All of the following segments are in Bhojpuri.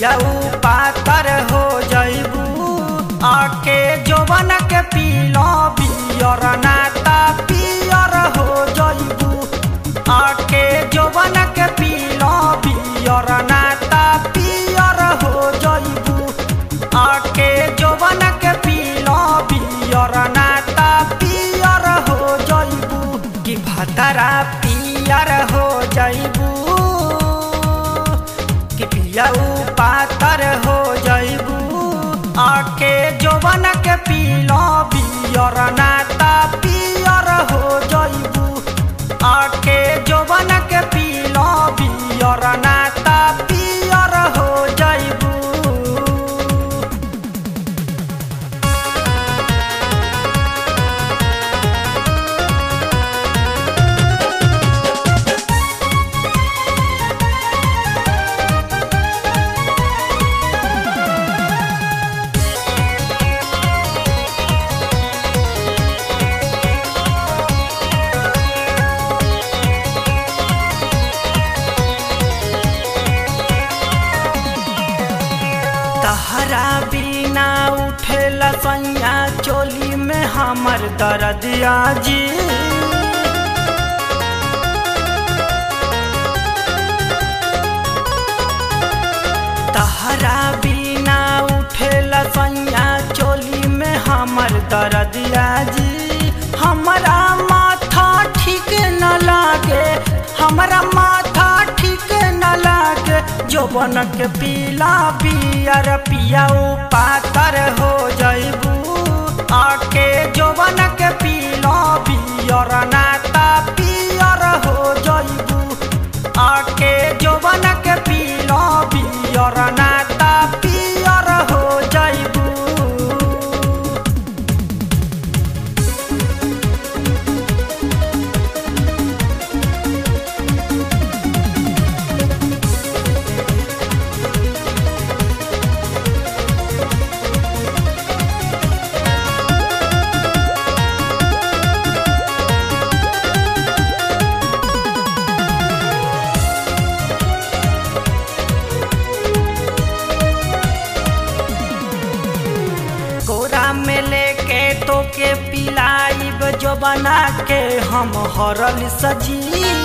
पियाऊ पातर हो जइबू आके जोवन के पीलो बियर नाता पियर हो जइबू आके जोवन के पीलो बियर नाता पियर हो जइबू आके जोवन के पीलो बियर नाता पियर हो जइबू कि भतरा पियर हो जइबू कि पियाऊ पातर हो जइबू आके जोवन के पीलो बियर नाता पियर हो जइबू आके जोवन के पीलो बियर नाता पियर हो जइबू तहरा बिना उठेला सैया चोली में हमर दर्दिया जी तहरा बिना उठेला सैया चोली में हमर दर्दिया जी हमरा माथा ठीक न लागे हमरा माथा ठीक न लागे जोबन के पीला पियर पियाऊ पातर हो जइबू आके जोबन के पीला पियर नाता पियर हो जइबू आके जोबन के पीला पियर नाता पियर हो जइबू कोरा में लेके तो के पिलाइब जो बना के हम हरल सजी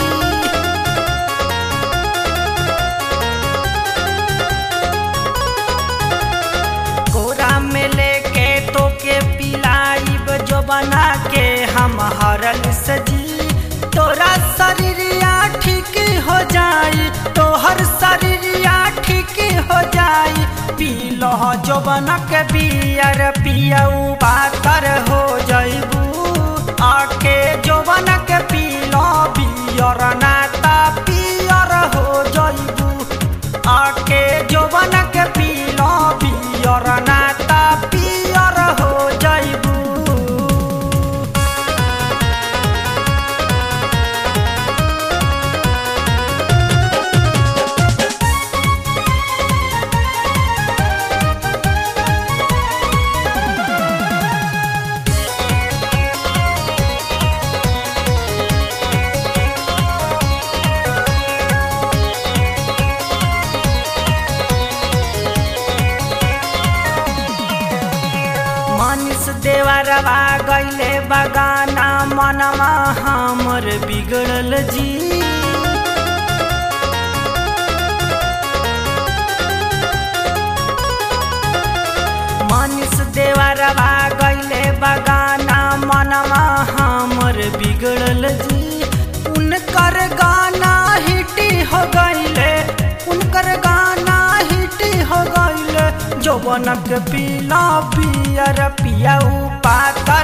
कोरा में लेके तो के पिलाइब जो बना के हम हरल सजी तोरा शरीरिया ठीक हो जाई तोहर शरीरिया ठीक हो जाई पीलो जो बना के बियर पियऊ पातर हो जइबू आके जो बना के पीलो बियर नाता पियर हो जइबू आके जो बना के पीलो बियर नाता पियर हो जइबू मनीष देवरवा गैले बगाना मनवा हमर बिगड़ल जी मनीष देवरवा गैले बगाना मनवा हमर बिगड़ल जी उनकर गाना हिट हो गैले उनकर गाना हिट हो गैले जौवनक पीला पियर पियाऊ पाता